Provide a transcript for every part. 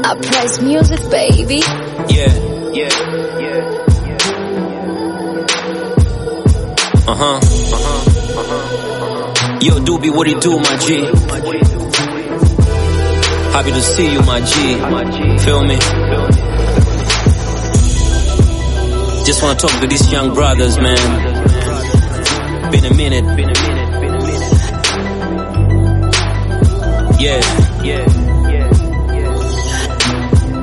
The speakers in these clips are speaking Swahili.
Uprise music, baby. Yeah, yeah, yeah. Uh huh, uh huh, uh huh. Yo, Doobie, what it do, my G? Happy to see you, my G. Feel me? Just wanna talk to these young brothers, man. Been a minute, been a minute, been a minute. Yeah, yeah, yeah, yeah.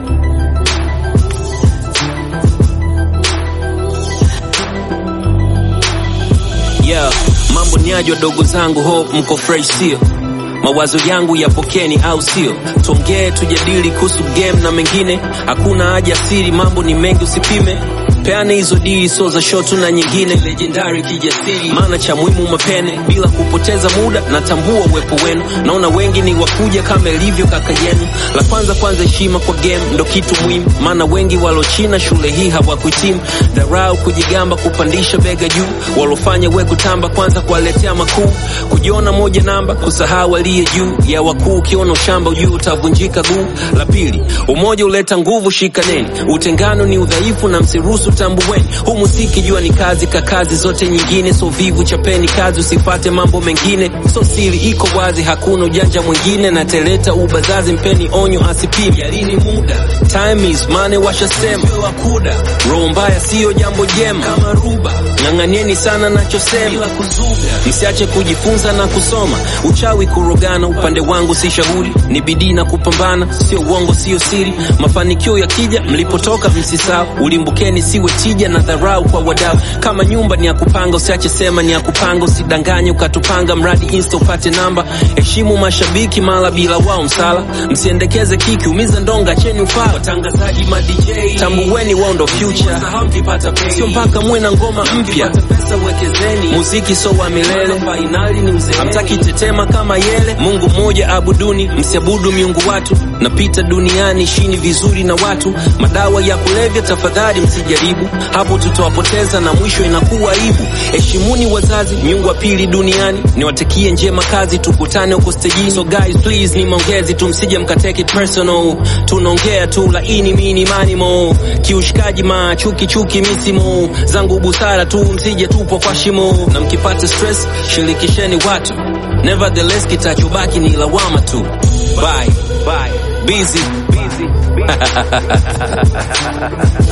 Yeah, mambo ni aje wadogo zangu, hope mko fresh sio? Mawazo yangu yapokeni au sio? Tuongee tujadili kuhusu game na mengine, hakuna haja siri, mambo ni mengi usipime. Peane hizo dili so za shotu na nyingine legendary kijasiri, maana cha muhimu mapene bila kupoteza muda. Natambua uwepo wenu, naona wengi ni wakuja kama ilivyo kaka yenu. La kwanza kwanza, heshima kwa game ndo kitu muhimu, maana wengi walochina shule hii hawakuhitimu. Dharau, kujigamba, kupandisha bega juu, walofanya we kutamba, kwanza kuwaletea makuu, kujiona moja namba, kusahau aliye juu ya wakuu. Ukiona ushamba ujuu utavunjika guu. La pili, umoja uleta nguvu, shikaneni. Utengano ni udhaifu na msiruhusu tambuweni. Huu muziki jua ni kazi ka kazi zote nyingine, so vivu chapeni kazi, usifate mambo mengine. So siri iko wazi, hakuna ujanja mwingine, na teleta ubazazi, mpeni onyo asipime. Yalini muda, time is money, washasema wakuda. Roho mbaya siyo jambo jema, kama ruba ng'ang'anieni sana nachosema, bila kuzuga. Msiache kujifunza na kusoma. Uchawi kurogana, upande wangu si shauri, ni bidii na kupambana, sio uongo, sio siri. Mafanikio yakija, mlipotoka msisahau, ulimbukeni, siwe tija na dharau kwa wadau. Kama nyumba ni ya kupanga, usiache sema ni ya kupanga, usidanganye ukatupanga, mradi insta upate namba. Heshimu mashabiki, mala bila wao msala, msiendekeze kiki, umiza ndonga, cheni ufala. Watangazaji ma DJ, tambueni wao ndo future, sio mpaka muwe na ngoma mpya. Muziki so wa milele, hamtaki tetema kama yele. Mungu mmoja abuduni, msiabudu miungu watu. Napita duniani shini vizuri na watu, madawa ya kulevya tafadhali msijaribu, hapo tutawapoteza na mwisho inakuwa aibu. Heshimuni wazazi, miungu wa pili duniani, niwatakie njema kazi, tukutane huko stejini. So guys please, ni maongezi tu, msije mkateke it personal, tunaongea tu laini mini manimo, kiushikaji ma chuki chuki misimo zangu busara tu, msije tupo kwa shimo, na mkipata stress shirikisheni watu, nevertheless kitachobaki ni lawama tu. Bye, bye, busy, busy, busy.